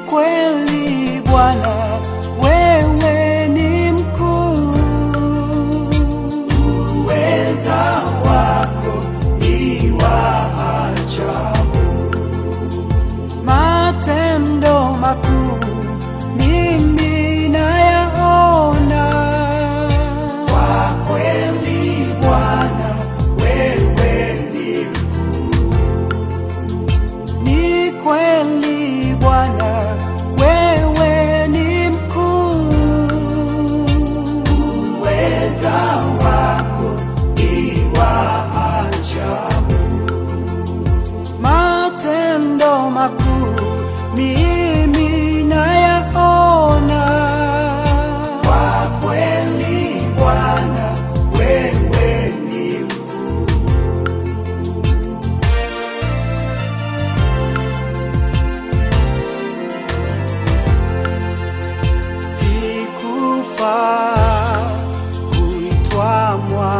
kweli Bwana, wewe ni mkuu. Uweza wako ni wa ajabu, matendo makuu mimi nayaona. Kwa kweli Bwana, wewe ni ni kweli Bwana, wewe ni mkuu. Uweza wako ni wa ajabu, matendo makuu mimi nayaona. Kwa kweli Bwana, wewe ni sikufaa kuitwa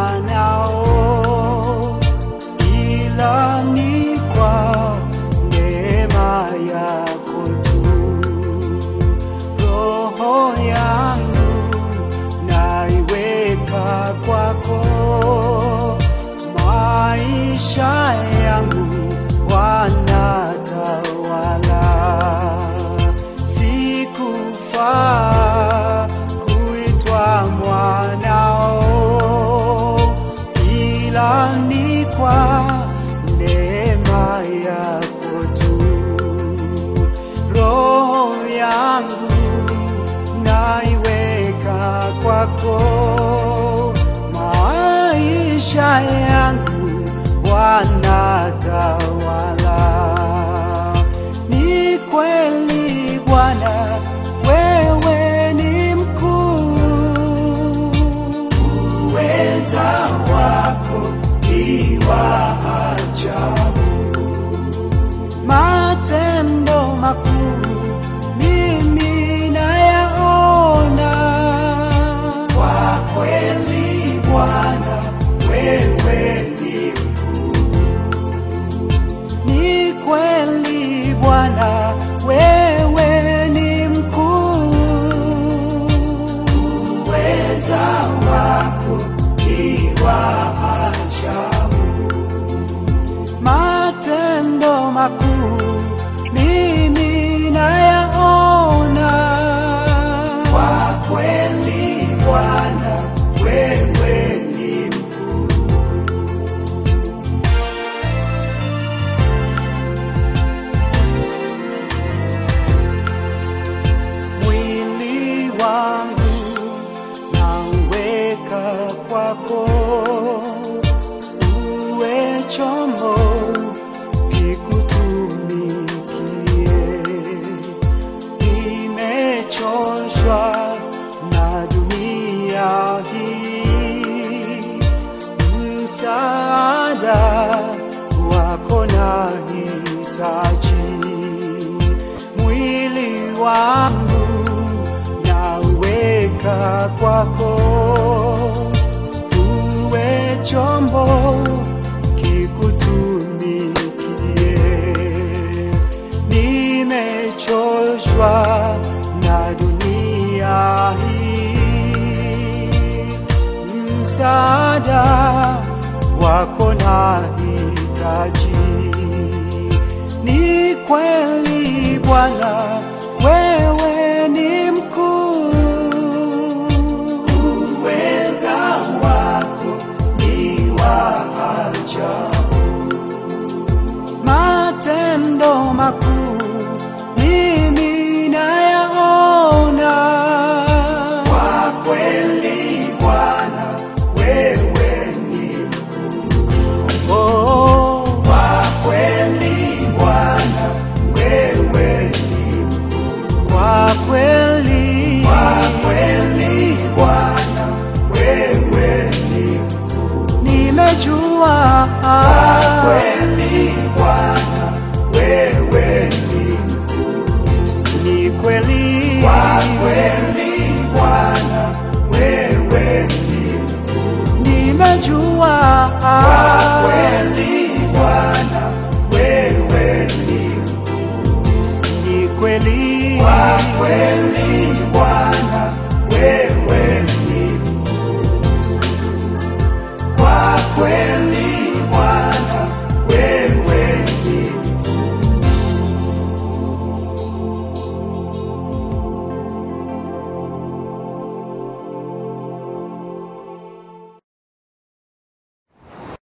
mwanao, ila ni kwa neema yako tu. Roho yangu naiweka kwako, maisha yangu wanatawala sikufaa kuitwa mwanao, ila ni kwa neema yako tu. Roho yangu naiweka kwako, maisha yangu wanatawala. Ni kweli Bwana, wewe ni mkuu. Uweza wako ni wa ajabu, matendo makuu mimi nayaona. Kwa kweli Bwana, wewe ni ni kweli Bwana, wewe ni mkuu. Uweza wako ni wa ajabu, matendo makuu mimi nayaona. Kwa kweli Bwana, wewe ni mwili wangu nauweka kwako, uwe chombo kikutumikie. Nimechoshwa na dunia hii, msaada wako nahitaji mwili wangu nauweka kwako, uwe chombo kikutumikie. Nimechoshwa na dunia hii, msaada wako nahitaji. Ni kweli Bwana,